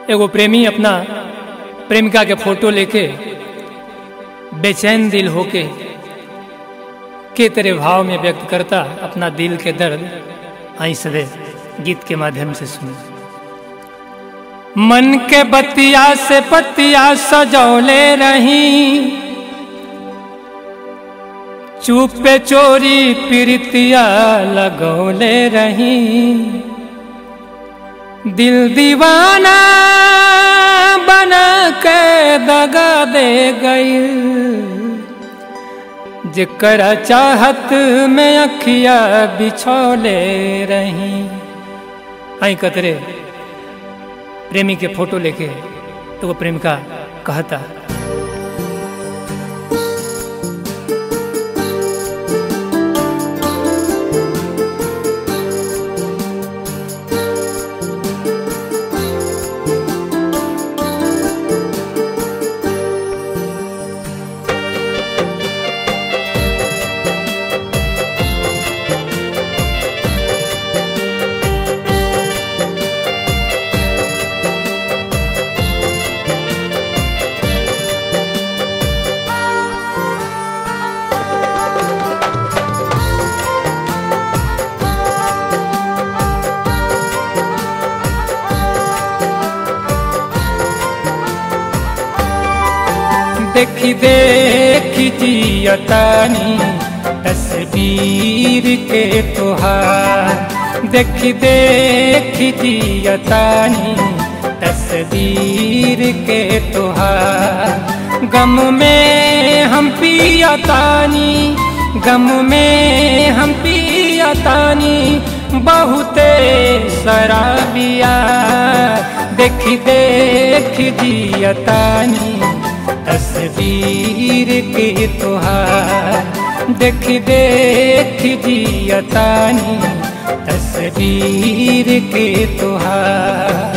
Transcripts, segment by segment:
एगो प्रेमी अपना प्रेमिका के फोटो लेके बेचैन दिल होके के तेरे भाव में व्यक्त करता अपना दिल के दर्द आई सदे गीत के माध्यम से सुन मन के बतिया से पतिया सजौले रही चुप पे चोरी प्रीतिया लगौले रही दिल दीवाना बना के दगा दे गई जकरा चाहत में अखिया बिछौले रही आई कतरे प्रेमी के फोटो लेके तो वो प्रेमिका कहता देखी देखी जियतानी तस्वीर के तोहार देखी देखी जियतानी तस्वीर के तोहार गम में हम पियतानी गम में हम पियतानी बहुते शराबिया देखी देखी जियतानी तस्वीर के तोहार देख देख जियतानी तस्वीर के तोहार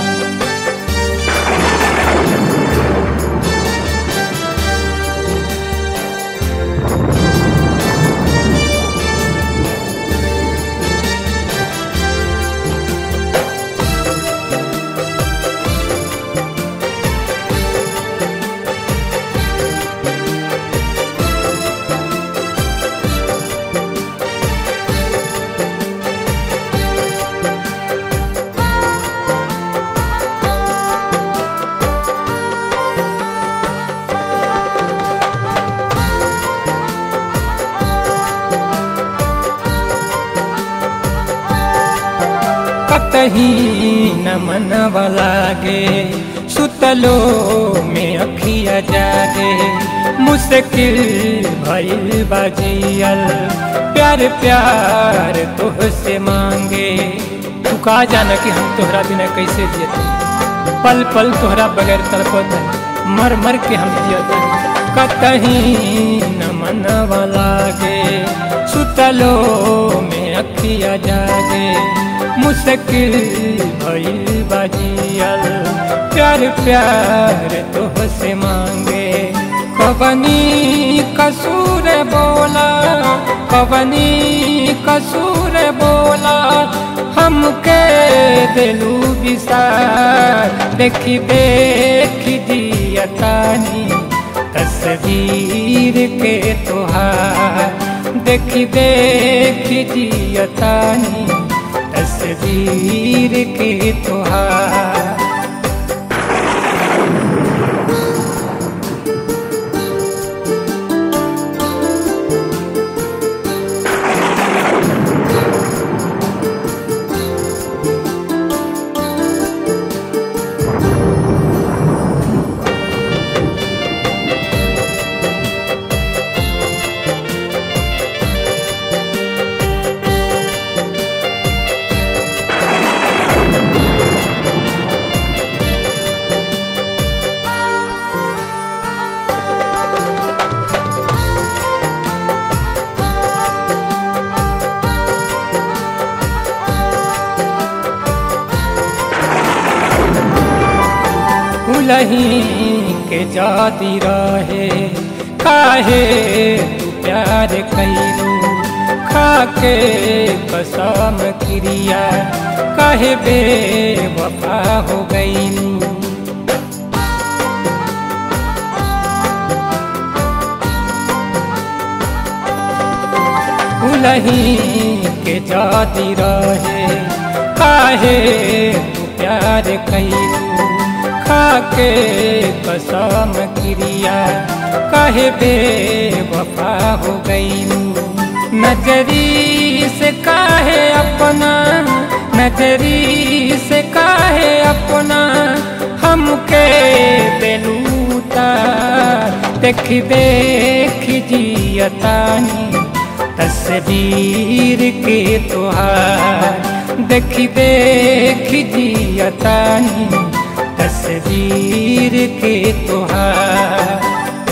कतही न मनवा लागे सुतलो में अखिया जागे मुश्किल भइल बाजियल प्यार प्यार तोह से मांगे तू का जाना कि हम तोहरा बिना कैसे जियते पल पल तोहरा बगैर तड़पत मर मर के हम जियत कतही न मनवा लागे सुतलो में अखिया जागे मुश्किल भइल बाजियल प्यार प्यार तोह से मांगे कबनी कसूर बोला कबनी कसूर बोला हमके दिलू विसार देखी देखी दियतानी तस्वीर के तोहार देखी देखी जियतानी तस्वीर के तोहार उलही के जाती रहे काहे तू प्यार कैलू खाके कसम क्रिया काहे बेवफा हो गईलू भूलही के जाती रहे काहे तू प्यार कैलू खाके कसम क्रिया कहे बे वफा हो गईलू नजरी से काहे अपना नजरी से काहे अपना हमके बेलूता देख देख जियतानी तस्वीर के तोहार देख देख जियतानी तस्वीर के तोहार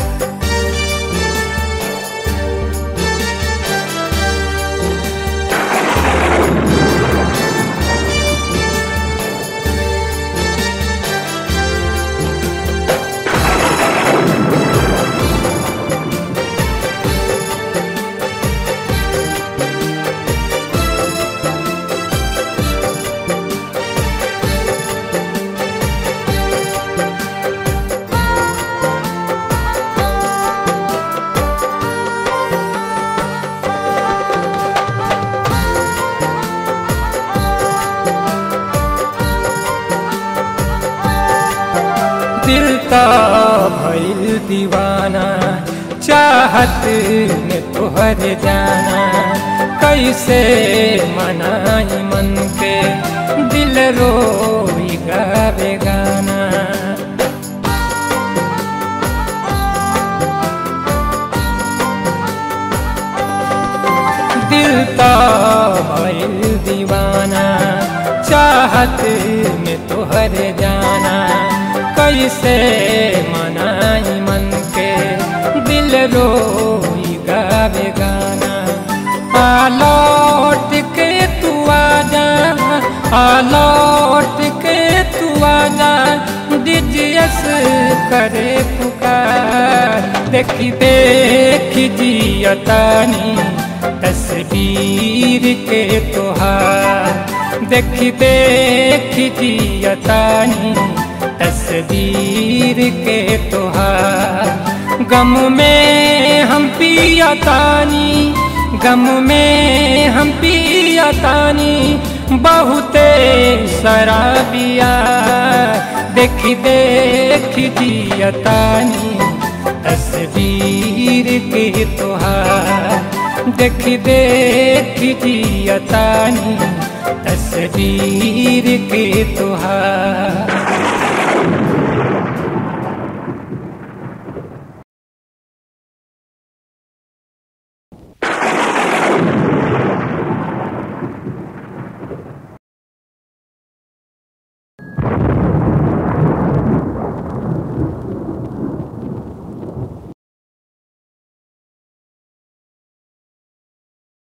दिल का भइल दीवाना चाहत में तोहर जाना कैसे मनाई मन के दिल रोई गावे गाना दिल का भइल दीवाना चाहत में तोहर जाना कैसे मनाई मन के दिल रोई गावे गाना आलौट के तू आजा आलौट के तू आजा दिजस करे पुकार देखी देख जियतानी तस्वीर के तोहार देख देख जियतानी तस्वीर के तोहार गम में हम पियतानी गम में हम पियतानी बहुते शराबिया देख देख जियतानी तस्वीर के तोहार देख देख जियतानी तस्वीर के तोहार